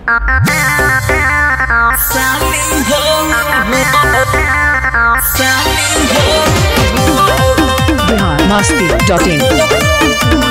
Bihar Masti dot in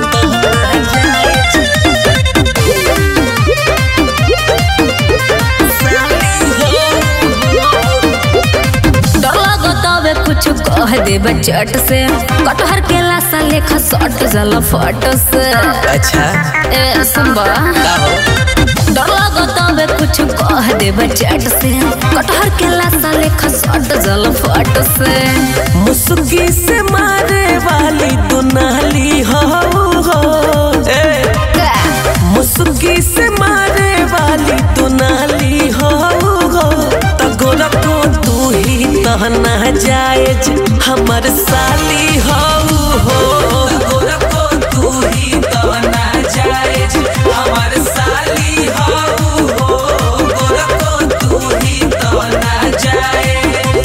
डर लगतावे कुछ कह देबे चट से कटहर के लासा लेखा सट जाला फट से अच्छा ए सुनबा डर लगतावे कुछ कह देबे चट से कटहर के लासा लेखा सट जाला फट से मुस्की से मारे वाली तू नाली हो हो ए, मुस्की से मारे वाली तू नाली हो हो तगोरा को तू ही तहना जायज हमर साली हो हो तगोरा को तू ही तहना जायज हमर साली हो हो गोरा को तू ही तहना जायज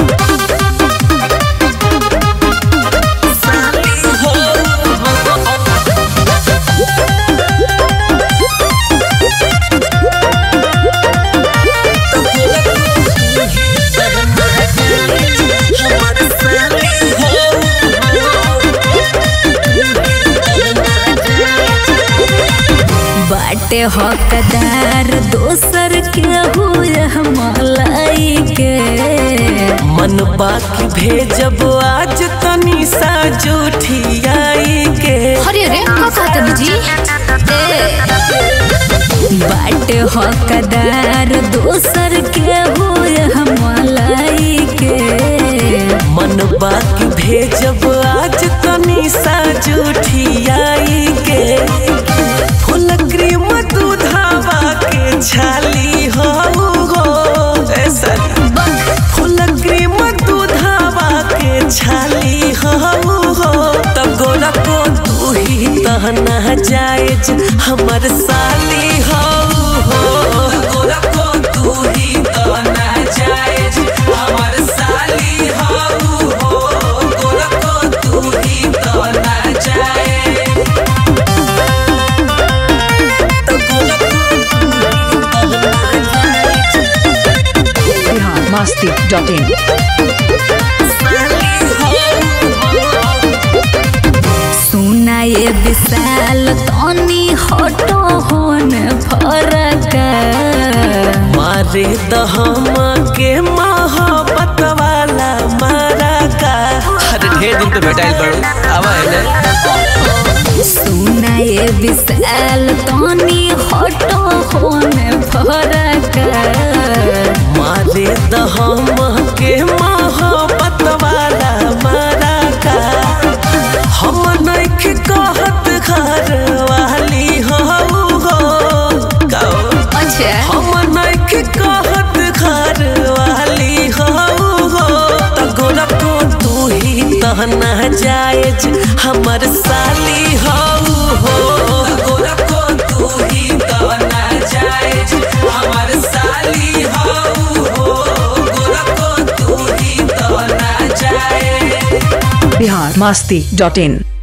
बाटे हकदार दोसर के हुए मलाई के मन बाकी भेजब आज तनी सा जूठियाई के अरे रे का कहत जी बाटे हकदार दोसर के हुए मलाई के मन बाकी भेजब आज तनी सा जूठियाई के फुल क्रीम दूधावा के छाली हो हो ए साली फुल क्रीम दूधावा के छाली हो हो तो गोरा को तू ही तहना जायज हमर साली हो हो गोरा को तू ही तहना जायज हमर साली हो हो गोरा को तू ही तहना जायज तो गोरा को तू ही तहना जायज बिहार मस्ती डॉट इन सुना ये विशाल तनी हटो होन फरक मारे दहमा के मोहब्बत वाला मारा का अरे ढेर दिन तो भेटाइल बड़ू आवा है सुना ये विशाल तनी हटो होन फरक मारे दहमा के मोहब्बत वाला मारा का हम नइखे कहत घर वाली हो हो गाओ अच्छा हम नइखे कहत घर वाली हो हो तगोरा को तू ही तहना जायज हमर साली हो हो तगोरा को तू ही तहना जायज हमर साली हो हो गोरा को तू ही तहना जायज बिहार मस्ती डॉट इन